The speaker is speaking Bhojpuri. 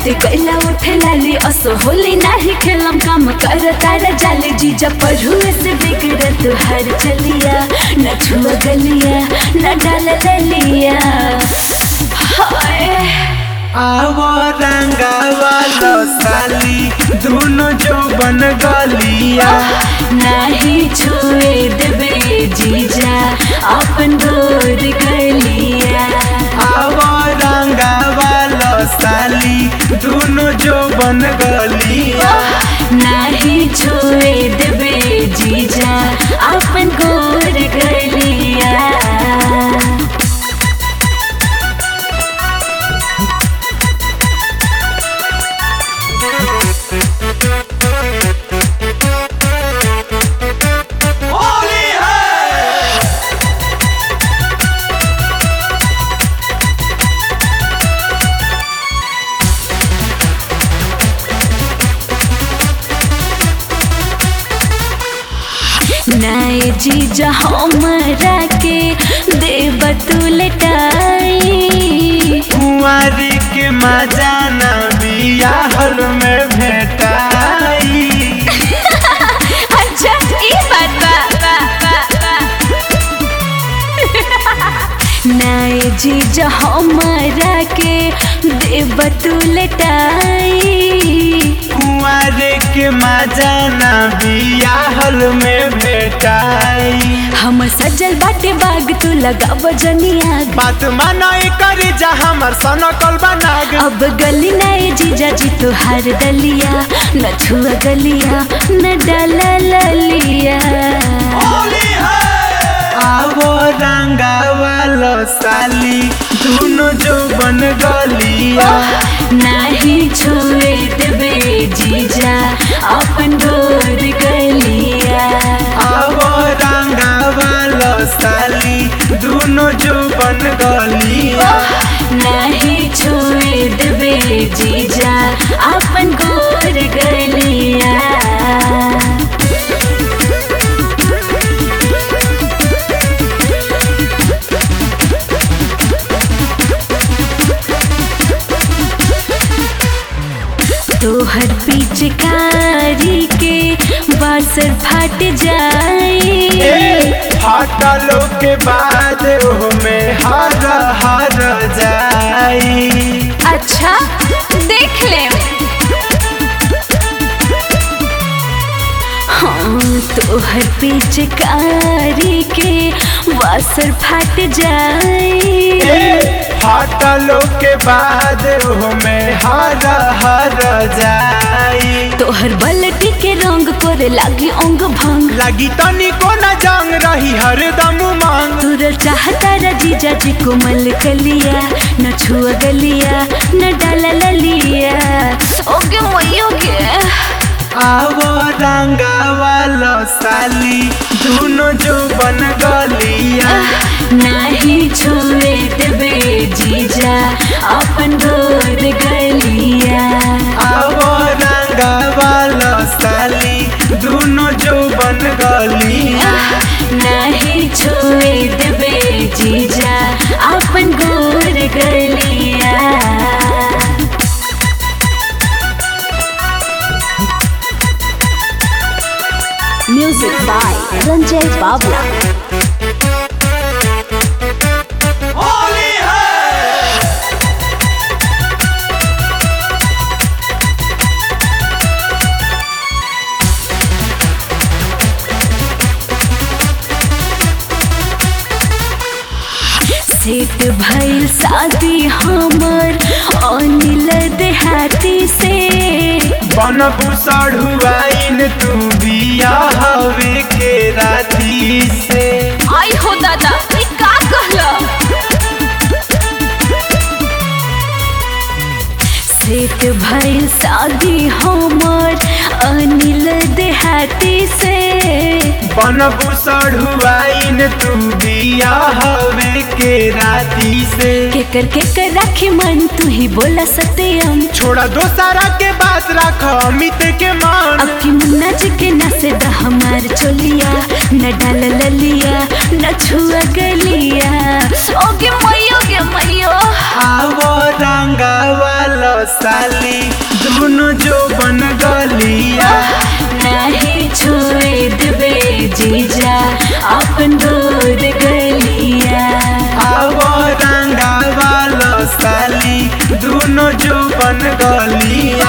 रात कैला उठे लाली असो होली नाही खेलम काम कर तारा जाली जीजा पर हुए से बिगड़ तुहार चलिया न छुआ गलिया न डाल ललिया हाय आवो रंगावा लो साली दोनों जो बन गलिया नाही छुए देबे जीजा अपन गोर गलिया आवो रंगावा लो साली दोनों जो बन गलिया नाही छुए देबे जीजा अपन गोर गलिया नए जीजा हमरा के देव तू लटाई कुंवारी के मजा न बियाहल में भेटाई अच्छा ई बात बा बा बा बा नए जीजा हमरा के देव तू लटाई कुंवारे के मजा न बियाहल में भेटाई हम सजल बाटे बाग तू लगा बजनिया बात मानो कर जा हमर सनकल बनाग अब गली नए जीजा जी तुहार दलिया न छुआ गलिया न डाला ललिया आवो रंगा वालो साली दोनों जो बन गलिया नाही छुए देबे जीजा अपन गोर गलिया आवो रंगा वालो साली दोनों जो बन गलिया नाही छुए देबे जीजा अपन गोर गलिया तोहर पिचकारी के बासर फट जाए हटलो के बाद में हर हर जाई अच्छा देख ले हाँ तोहर पिचकारी के बासर फट जाए हटलो के बाद में हर हर जाई तोहर बलटी के रंग करे लागी अंग भंग लगी तनी को न जंग रही हरदम मांग तुरल चाहता जीजा जी कोमल कलिया न छुआ गलिया न डाला ललिया ओगे मोई ओगे आवो रंगा वालो साली दोनों जो बन गलिया नाही छुए देबे जीजा अपन गोर गलिया आवो रंगा वालो साली दोनों जो बन गलिया नाही छुए देबे जीजा अपन गोर गलिया music by Sanjay Babla set भइल शादी हमर अनिल देहाती से बन बुसड़ुआइन तू बिया हवे के राती से आई हो दादा ई का कहला सेट भइल शादी हमर अनिल देहाती से बन बुसड़ुआइन तू बिया हवे के राती से केकर केकर राखी मन तू ही बोला सत्यम छोड़ा दोसारा के बात रख अमित के मान अब की मुन्ना जी के नसे द हमार चोलिया न डाल ललिया न छुआ गलिया ओगे मयो गे मयो आवो रंगा वालो साली दोनों जो बन गलिया नहीं छुए देबे जीजा अपन दूर गलिया अब रंगा वाला साली दोनों जो बन गलिया